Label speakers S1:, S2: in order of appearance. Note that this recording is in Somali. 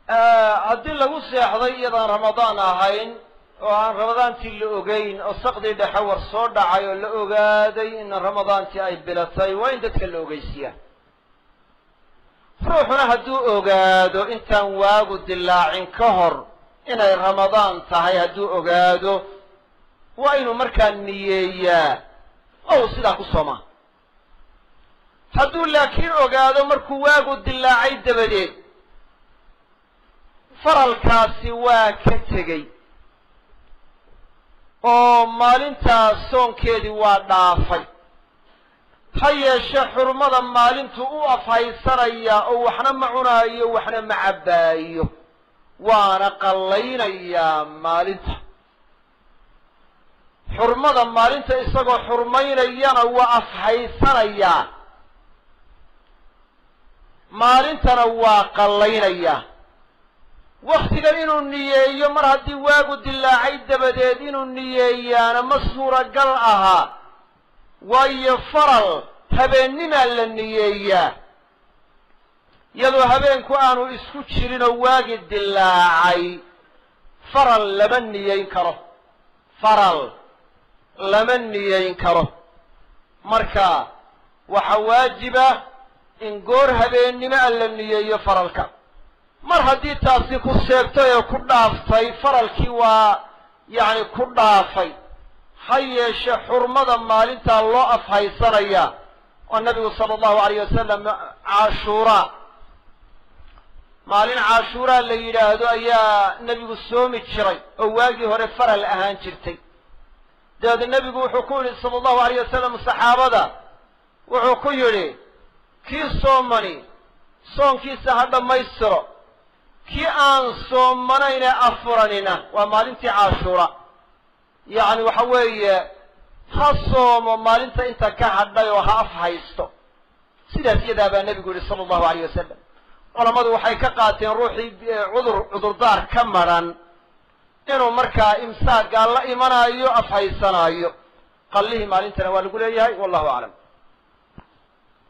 S1: haddii lagu seexday iyadaan ramadaan ahayn oo aan ramadaantii la ogeyn oo saqdii dhexe war soo dhacay oo la ogaaday in ramadaantii ay bilatay waa in dadka la ogeysiyaa ruuxuna hadduu ogaado intaan waagu dilaacin ka hor inay ramadaan tahay hadduu ogaado waa inuu markaa niyeeyaa oo uu sidaa ku soomaa hadduu laakiin ogaado markuu waagu dilaacay dabadeed faralkaasi waa ka tegey oo maalintaas soonkeedii waa dhaafay ha yeeshe xurmada maalintu u afhaysanayaa oo waxna ma cunaayo waxna ma cabbaayo waana qallaynayaa maalinta xurmada maalinta isagoo xurmaynayana waa afhaysanayaa maalintana waa qallaynayaa waktigan inuu niyeeyo mar haddii waagu dilaacay dabadeed inuu niyeeyaana ma suuragal ahaa waayo faral habeennimaa la niyeeyaa iyadoo habeenku aanu isku jirinoo waagi dilaacay faral lama niyeyn karo faral lama niyeyn karo marka waxaa waajiba in goor habeennimo a la niyeeyo faralka mar haddii taasi ku seegtay ee ku dhaaftay faralkii waa yacni ku dhaafay ha yeeshe xurmada maalintaa loo afhaysanaya oo nabigu sala allahu alayh wasalam caashuuraa maalin caashuuraa la yidhaahdo ayaa nebigu soomi jiray oo waagii hore faral ahaan jirtay dabeedna nebigu wuxuu ku yidhi sala allahu alayh wasalam saxaabada wuxuu ku yidhi kii soomani soonkiisa ha dhammaystiro kii aan soomanayne afuranina waa maalintii caashuura yacni waxa weeye ha soomo maalinta inta ka hadhay oo ha af haysto sidaas iyadaa baa nebigu yihi sala allahu alayh wasalam culammadu waxay ka qaateen ruuxii cudur cudurdaar ka madran inuu markaa imsaaggaa la imanaayo af haysanaayo qallihii maalintana waa lagu leeyahay wallahu aclam